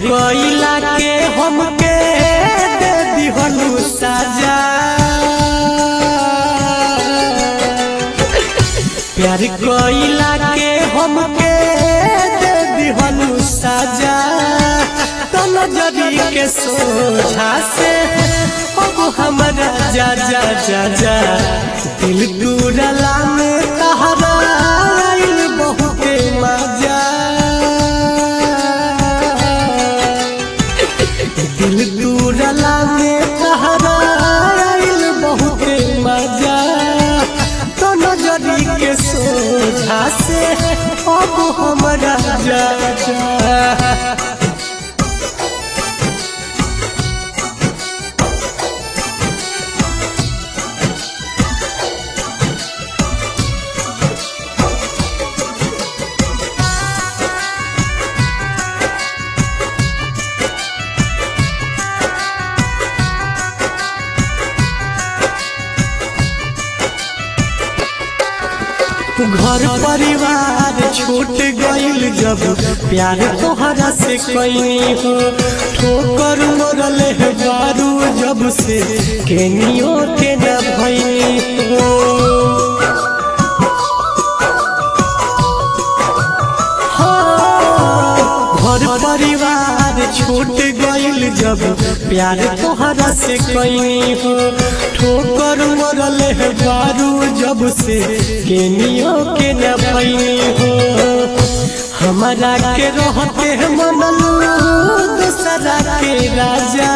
कोइला के हमके दे दिहनु साजा प्यार कोइला के हमके दे दिहनु साजा तो नजरी के सोझा से अब हमरा जा जा जा जा दिल टूटला में तहरा आइल बहुते मजा दिल टूटला में तहरा आइल बहुते मजा तो नजरी के सोझा से अब हमरा जा जा घर परिवार छूट गईल जब प्यार तोहरा से कैनी हो ठोकर मरल है बारू जब से केनियो के न भैनी हो हाँ, घर परिवार छूट गईल जब प्यार तोहरा से कैनी हो ठोकर मरल है बारू जब से केनियो के न भैनी हो हमारा के रहते हैं मनलू दूसरा के राजा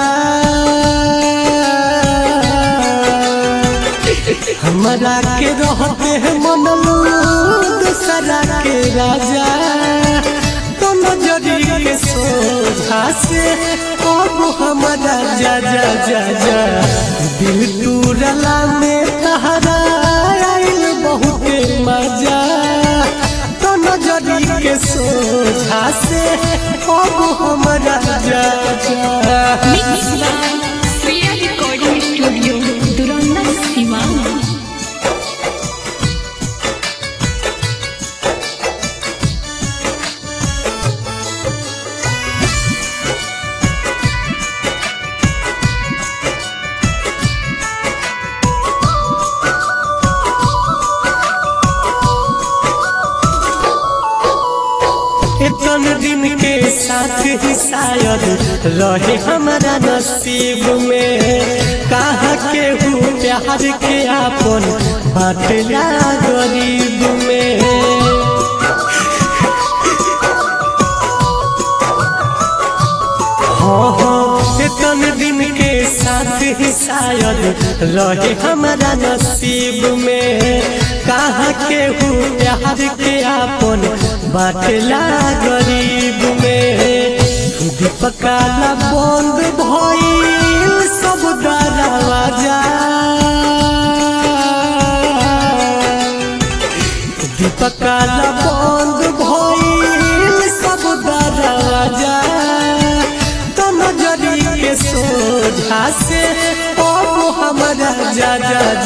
हमारा के रहते हैं मनलू दूसरा के राजा तो नजरी के सोझा से अब हमारा जा जा जा जा दिल टूटला में तहरा आइल बहुते मजा तो नजरी के सोझा से अब हमारा जा जा Mix by Sriya Recording Studio, Duranda Sivan. इतन दिन के साथ ही शायद रहे हमारा नसीब में कहा के हूँ प्यार के आपन बाटला गरीब में हाँ हाँ इतन दिन के साथ ही शायद रहे हमारा नसीब में कहा के हूँ प्यार के आपन बाटला गरीब में दीपकाला बंद भइल सब दरवाजा दीपकाला बंद भइल सब दरवाजा तो नजरी के सोझा से अब हमरा जा जा